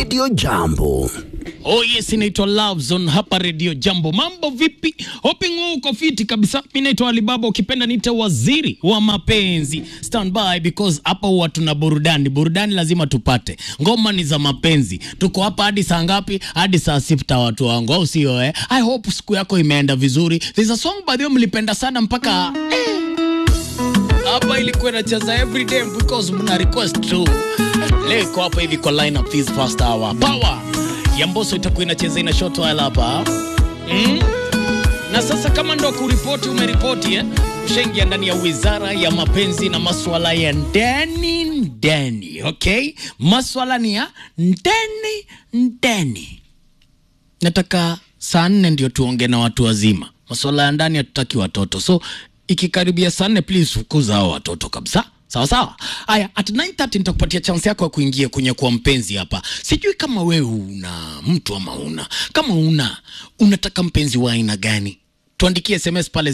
Radio Jambo. Oh yes, inaitwa Love Zone hapa Radio Jambo. Mambo vipi? Hoping wewe uko fiti kabisa. Mimi naitwa Alibaba, ukipenda niite waziri wa mapenzi. Stand by because hapa huwa tuna burudani. Burudani lazima tupate. Ngoma ni za mapenzi. Tuko hapa hadi saa ngapi? Hadi saa sita watu wangu, au sio eh? I hope siku yako imeenda vizuri. There's a song by the way mlipenda sana mpaka eh, hapa ilikuwa inacheza every day because mna request tu. Leo iko hapa hivi kwa line up this first hour. Power ya Mbosso itakuwa inacheza ina short while hapa mm? Na sasa kama ndo kuripoti umeripoti eh? Ushaingia ndani ya wizara ya mapenzi na maswala ya ndani ndani, okay? Maswala ni ya ndani ndani. Nataka saa nne ndio tuongee na watu wazima. Maswala ya ndani hatutaki watoto, so ikikaribia saa nne please fukuza hao watoto kabisa. Sawa sawa. Haya, at 9:30 nitakupatia chance yako ya kuingia kwenye kuwa mpenzi hapa. Sijui kama wewe una mtu ama una. Kama una, unataka mpenzi wa aina gani? Tuandikie SMS pale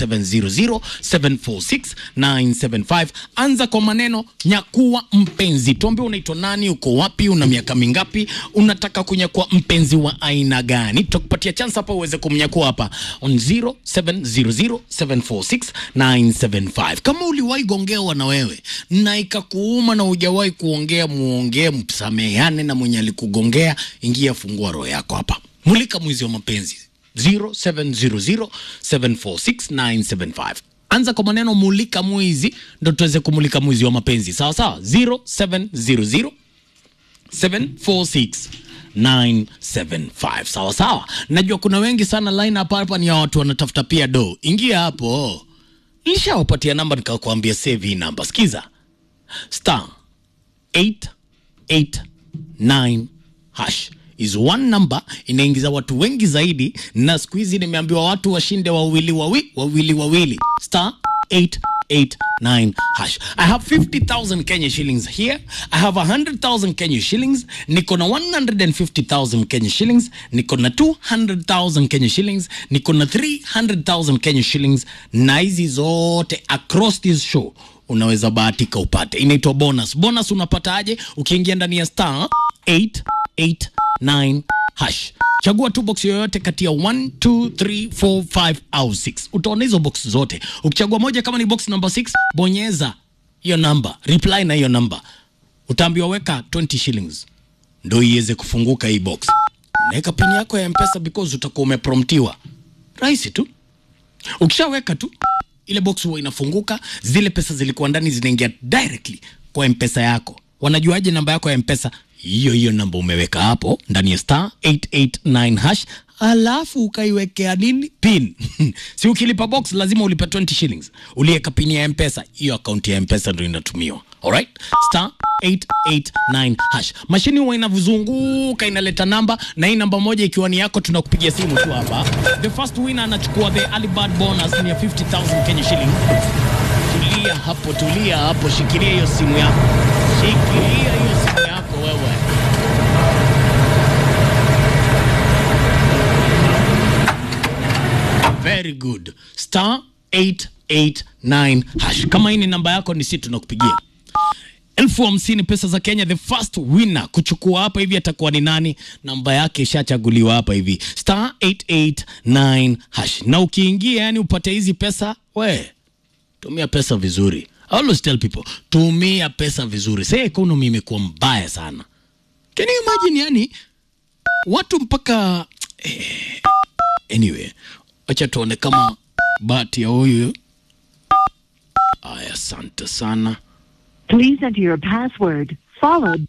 0700746975. Anza kwa maneno nyakuwa mpenzi. Tuambie unaitwa nani, uko wapi, una miaka mingapi, unataka kunyakua mpenzi wa aina gani? Tutakupatia chance hapa uweze kumnyakua hapa on 0700746975. Kama uliwahi gongewa na wewe na ikakuuma na hujawahi kuongea, muongee, msameheane na mwenye alikugongea, ingia, fungua roho yako hapa. Mulika mwizi wa mapenzi 0700746975. Anza kwa maneno mulika mwizi, ndo tuweze kumulika mwizi wa mapenzi. Sawa sawa, 0700 746975. Sawa sawa, najua kuna wengi sana line hapa hapa ni ya watu wanatafuta pia do. Ingia hapo, nishawapatia namba nikakwambia save hii namba. Sikiza star 889 hash is one number inaingiza watu wengi zaidi, na siku hizi nimeambiwa watu washinde wawili wawi, wawili wawili star 889 hash. I have 50,000 Kenya shillings here. I have 100,000 Kenya shillings. Niko na 150,000 Kenya shillings. Niko na 200,000 Kenya shillings. Niko na 300,000 Kenya shillings, na hizi zote across this show unaweza bahatika upate. Inaitwa bonus. Bonus unapataje? Ukiingia ndani ya star 889 hash. Chagua tu box yoyote kati ya 1 2 3 4 5 au 6. Utaona hizo box zote. Ukichagua moja kama ni box number 6, bonyeza hiyo namba, reply na hiyo namba. Utaambiwa weka 20 shillings ndio iweze kufunguka hii box. Naweka pin yako ya M-Pesa because utakuwa umepromptiwa. Rahisi tu. Ukishaweka tu ile box huwa inafunguka, zile pesa zilikuwa ndani zinaingia directly kwa mpesa yako. Wanajuaje namba yako ya mpesa? Hiyo hiyo namba umeweka hapo ndani ya star 889 hash, alafu ukaiwekea nini pin si ukilipa box lazima ulipe 20 shillings, uliweka pin ya mpesa, hiyo akaunti ya mpesa ndio inatumiwa. Alright, star 889 hash. Mashini huwa inavuzunguka inaleta namba, na hii namba moja ikiwa ni yako, tunakupigia simu tu hapa. The first winner anachukua the early bird bonus ni ya 50000 Kenya shillings. Tulia hapo, tulia hapo, shikilia hiyo simu yako, shikilia hiyo simu yako wewe. Very good. Star 889 hash. Kama hii ni namba yako, ni sisi tunakupigia elfu hamsini pesa za Kenya. The first winner kuchukua hapa hivi atakuwa ni nani? Namba yake ishachaguliwa hapa hivi, star 889 hash. Na ukiingia, yani upate hizi pesa, we tumia pesa vizuri. I always tell people tumia pesa vizuri. Sasa economy imekuwa mbaya sana. Can you imagine, yani watu mpaka eh, anyway, acha tuone kama bahati ya huyu. Aya, asante sana. Please enter your password followed.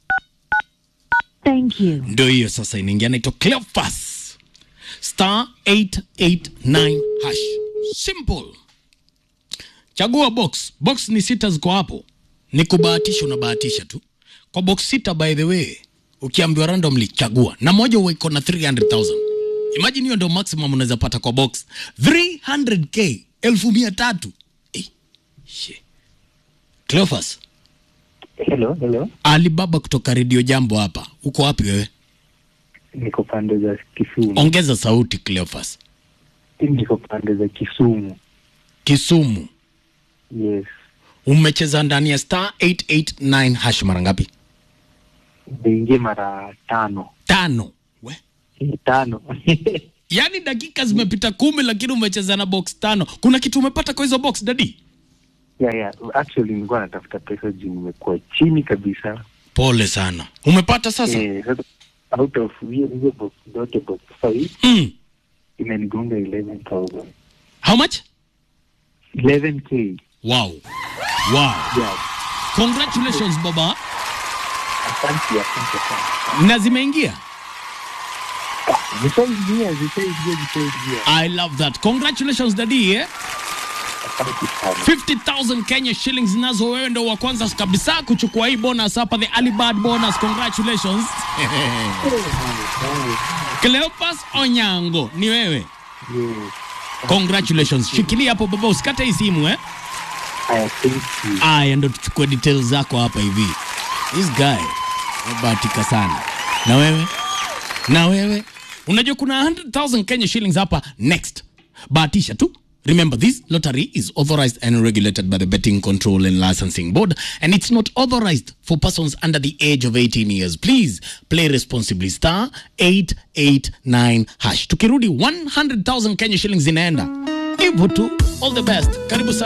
Thank you. Ndio hiyo sasa inaingia, naitwa Cleophas star 889 hash. Simple. Chagua box. Box ni sita ziko hapo, ni kubahatisha, unabahatisha tu kwa box sita. By the way, ukiambiwa randomly chagua na moja, huwa iko na 300,000. Imagine hiyo ndio maximum unaweza pata kwa box 300k, elfu mia tatu. Eh, she. Cleophas, Hello, hello. Alibaba kutoka Radio Jambo hapa. Uko wapi wewe? Niko pande za Kisumu. Ongeza sauti Cleophas. Niko pande za Kisumu. Kisumu. Yes. Umecheza ndani ya star 889 hash mara ngapi? Nimeingia mara tano. Tano. We. Eh, tano. Yaani dakika zimepita kumi lakini umecheza na box tano. Kuna kitu umepata kwa hizo box dadi? yeah, yeah. Actually nilikuwa natafuta pesa juu nimekuwa chini kabisa. Pole sana. Umepata sasa? Eh, sasa out of hiyo hizo box zote box five Mm. imenigonga 11,000. How much? 11k. Wow. Wow. Yeah. Congratulations baba. Asante, asante sana. Na zimeingia? Zishaingia, zishaingia, zishaingia. I love that. Congratulations daddy eh? Asante sana. 50,000 Kenya shillings nazo wewe ndo wa kwanza kabisa kuchukua hii bonus hapa the Alibad bonus. Congratulations. Cleopas Onyango ni wewe. Yes. Congratulations. Shikilia hapo baba usikate hii simu eh? I thank you. Aya ndo tuchukue details zako hapa hivi. This guy amebahatika sana. Na wewe? Na wewe? Unajua kuna 100,000 Kenya shillings hapa next. Bahatisha tu. Remember this lottery is authorized and regulated by the Betting Control and Licensing Board and it's not authorized for persons under the age of 18 years. Please play responsibly. Star 889 hash. Tukirudi 100,000 Kenya shillings inaenda. Hivyo tu. All the best. Karibu sana.